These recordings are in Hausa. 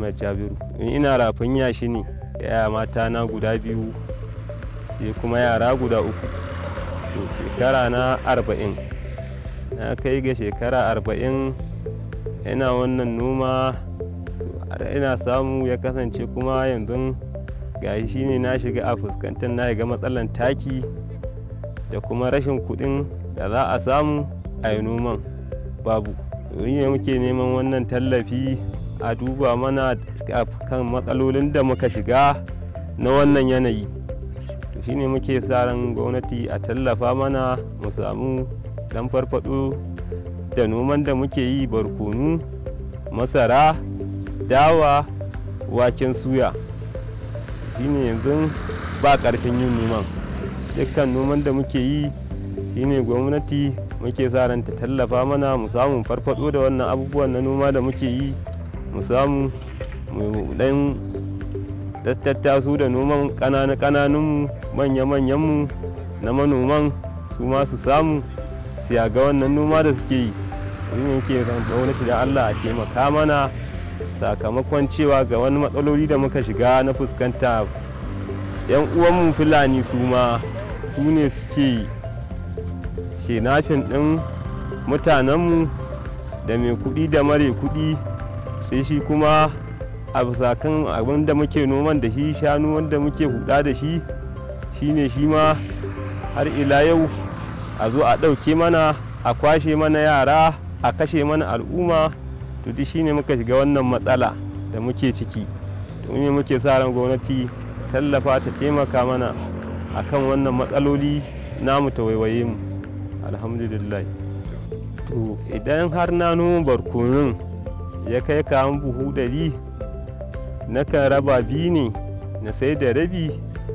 muhammad jabiru ina rafin yashi ne yaya mata na guda biyu sai kuma yara guda uku to shekara na arba'in na kai ga shekara arba'in yana wannan noma ina samu ya kasance kuma yanzu gashi shine na shiga a fuskantar na ga matsalan taki da kuma rashin kuɗin da za a samu a yi noman babu ne muke neman wannan tallafi a duba mana kan matsalolin da muka shiga na wannan yanayi to shine muke sa ran gwamnati a tallafa mana mu samu dan farfado da noman da muke yi barkonu masara dawa waken suya shine yanzu ba karfin yin noman dukkan noman da muke yi shine gwamnati muke sa ran ta tallafa mana mu samu farfado da wannan abubuwan na noma da muke yi mu samu mu dan tattasu da noman kananu kananun manya manyanmu na manoman su ma su samu siya ga wannan noma da suke yi shine yake ran gwamnati da Allah a taimaka mana sakamakon cewa ga wani matsaloli da muka shiga na fuskanta yan uwanmu fulani su ma su ne suke shenafin ɗin mutanenmu da mai kuɗi da mare kuɗi sai shi kuma a bisa kan abin da muke noman da shi shanu wanda muke huda da shi shine shi ma har ila yau a zo a ɗauke mana a kwashe mana yara a kashe mana al'umma to duk shine muka shiga wannan matsala da muke ciki domin muke sa ran gwamnati tallafa ta taimaka mana akan wannan matsaloli namu ta waiwaye mu alhamdulillah to idan har na noma barkonun ya kai kayan buhu ɗari nakan raba biyu ne na sai da rabi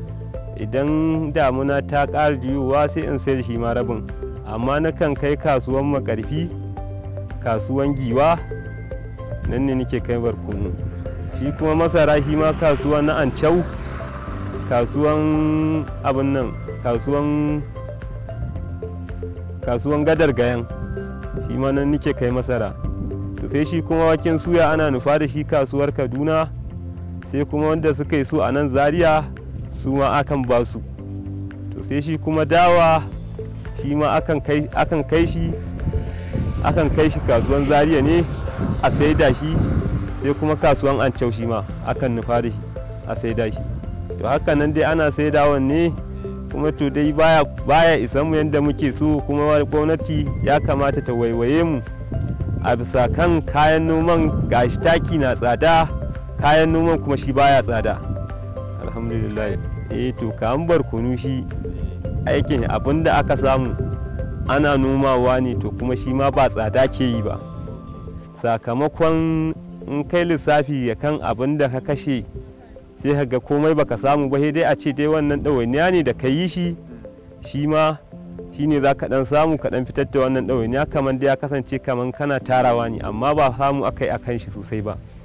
idan damuna ta ƙara yiwuwa sai in sai da shi ma rabin amma nakan kai kasuwan makarfi kasuwan giwa nan ne nake kai barkono shi kuma masara shi ma kasuwa na ancau kasuwan abin nan kasuwan kasuwan gadar gayan shi ma nan nake kai masara to sai shi kuma waken suya ana nufa da shi kasuwar kaduna sai kuma wanda suka yi su a nan zaria su ma akan ba su to sai shi kuma dawa shi ma akan kai shi akan kai shi kasuwan zaria ne a saida shi sai kuma kasuwan ancau shi ma akan nufa da shi a saida shi to haka nan dai ana saidawan ne kuma to dai baya baya isan mu yadda muke so kuma gwamnati ya kamata ta waiwaye mu a bisa kan kayan noman gashi taki na tsada kayan noman kuma shi baya tsada alhamdulillah eh to kayan barkonu shi aikin abin da aka samu ana nomawa ne to kuma shi ma ba tsada ke yi ba sakamakon in kai lissafi ya kan abin da ka kashe sai ka ga komai baka samu ba dai a ce dai wannan ɗawainiya ne da ka yi shi shi ma shi ne za ka ɗan samu ka ɗan fitar da wannan ɗawainiya kamar da ya kasance kamar kana tarawa ne amma ba samu akai akan shi sosai ba